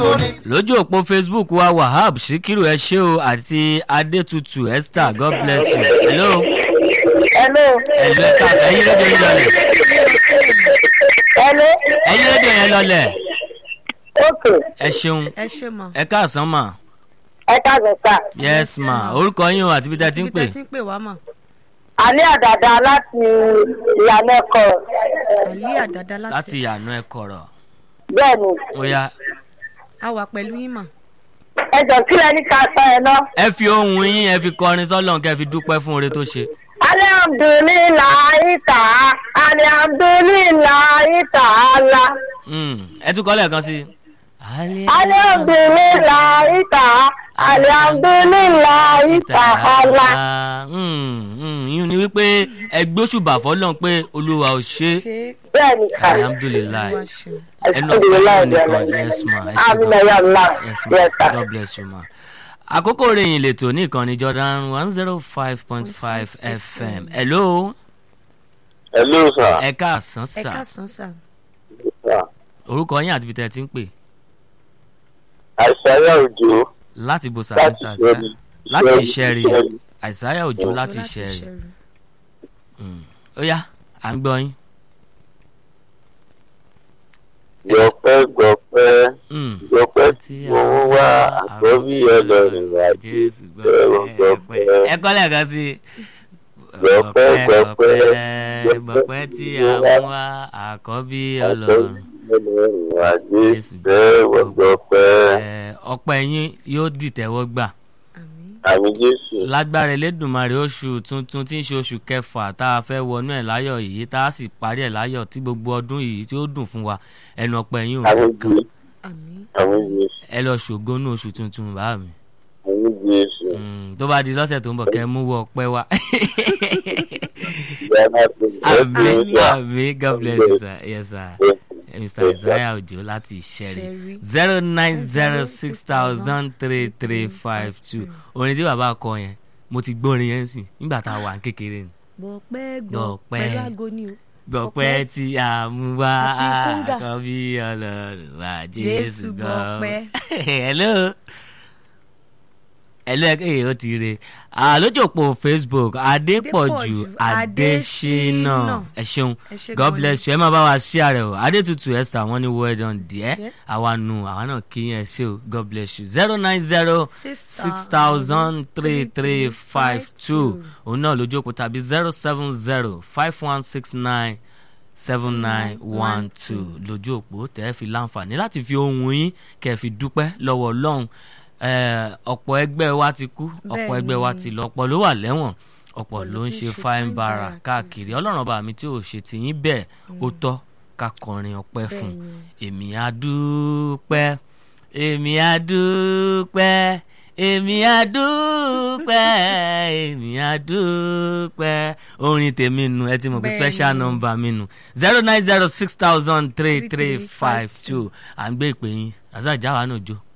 lójú òpó facebook wa wahab sikiru ẹ ṣé o àti adétutù esther god bless you hello Hello. hello ẹ káàsán ẹyin rédíò yín lọlẹ Hello. ẹyin rédíò yẹn lọlẹ Okay. ẹ ṣeun ẹ ṣe mọ. ẹ káàsán mà Ẹ káàbọ̀ sá. yes ma orúkọ yín o àti bí tẹ ti ń pè ti ń pè wá mọ̀. Àní àdàdà láti ìyànà ẹ̀kọ́. àlí àdàdà láti láti ìyànà ẹ kọ̀rọ̀ Bẹ́ẹ̀ni. ó yá a wà pẹ̀lú yín mọ̀. Ẹ jọ kílẹ̀ ní ká sọ ẹ ná. ẹ fi ohun yín ẹ fi kọrin sọ́lọ́n kẹ́ fi dúpẹ́ fún oore tó ṣe. Alihamdulilayi ta. Alihamdulilayi ta'ala. Mm, ẹ tún kọ́ lẹ́ẹ̀kan sí i. Alihamdulilayi ta. Alihamdulilayi ta'ala. yín ni wípé ẹ gbóṣùbà fọlọ́n pé olúwa ò ṣe ṣé Bẹ́ẹ̀ni ká. alhamdulilayi olúwa ṣeun. ẹnu ọpẹ fún nìkan yes ma ẹ ṣe Amina gan ya Allah. yes ma Yes sir. god bless you ma. àkókò ròyìn lètò ní ìkànnì jordan one zero five point five fm hello hello sir. ẹ káàsán ẹ sà káàsán sà. sir. orúkọ yín àti ibi tẹ́ ẹ ti ń pè àìsàyà òjò láti bo láti sàmísà ṣẹ́ni. láti ìṣẹ́rí Ṣẹ́ni. àìsáyà òjò láti ìṣẹ́rí ó yá à ń gbọ́ yín. gbọpẹ́ gbọpẹ́ Mm. gbọpẹ́ tí mo ń wá àkọ́bí ọlọ́run wá Jésù gbọpẹ́ gbọpẹ́ gbọpẹ́ ẹ kọ́ lẹ́ẹ̀kan sí i. Gbọpẹ́, gbọpẹ́, gbọpẹ́ tí a mú wá àkọ́bí ọlọ́run. ọlọ́run wá Jésù jésù gbọpẹ́ Ẹ, ọpẹ́ yín yóò dìtẹ́wọ́ gbà àmín. àmì jésù lágbára elédùnmarè oṣù tuntun tí ń ṣe oṣù kẹfà tá a fẹ́ wọnú ẹ̀ láyọ̀ yìí tá a sì parí ẹ̀ láyọ̀ tí gbogbo ọdún yìí tí ó dùn fún wa ẹnu ọpẹ́ yín ò àmì ní kan jésù àmín. àmì jésù ẹ lọ ṣògo ní oṣù tuntun bá mi àmì jésù Mm, tó bá di lọ́sẹ̀ tó ń bọ̀ kẹ́ ẹ mú wọ ọpẹ́ wa. ìyáná tó ń àmì bọ̀ àmì god bless you sir yes sir mr isaiah ojo láti ìṣẹ́rí Ìṣẹ́rí. zero nine zero six thousand three three five two orin tí bàbá kọ yẹn mo ti gbórin yẹn sí nígbà tá a wà ní kékeré ni gbọpẹ́ Gbọpẹ́. gbọpẹ́ lágo ni o. gbọpẹ́ tí a mú wá Àti kúngà. àkọ́bí ọlọ́run wá jésù Jésù gbọpẹ́. gbọpẹ́. hello hello ẹ kéye ó ti re àlójòpó facebook adépọ̀jù Adépọ̀jù adésínà Adésínà. ẹ ṣeun ẹ ṣé god gan ni. bless you ẹ máa bá wa ṣí ààrẹ o adétutù esther wọn ní well done díẹ̀ Díẹ̀. àwa nù àwa náà kí yẹn ṣe o god bless you zero nine zero six six thousand three three five two òun náà lójú òpó tàbí zero seven zero five one six nine seven nine one two lójú òpó tẹ́ ẹ fi láǹfààní láti fi ohun yín kẹ́ ẹ fi dúpẹ́ lọ́wọ́ ọlọ́run Eh, ọ̀pọ̀ ẹgbẹ́ wa ti kú ọ̀pọ̀ ẹgbẹ́ wa ti lọ ọ̀pọ̀ ló wà lẹ́wọ̀n ọ̀pọ̀ ló ń ṣe fine bara káàkiri ọlọ́run ọba mi tí ò ṣe tìyín bẹ́ẹ̀ ó tọ́ ká kọrin ọpẹ́ fún un èmi á dúpẹ́ èmi á dúpẹ́ èmi á dúpẹ́ èmi á dúpẹ́ orin tèmi nu ẹ ti mọ̀ pé Bẹ́ẹ̀ni. special number mi nu zero nine zero six thousand three three five two à ń gbé ìpè yín razak jáwa náà jó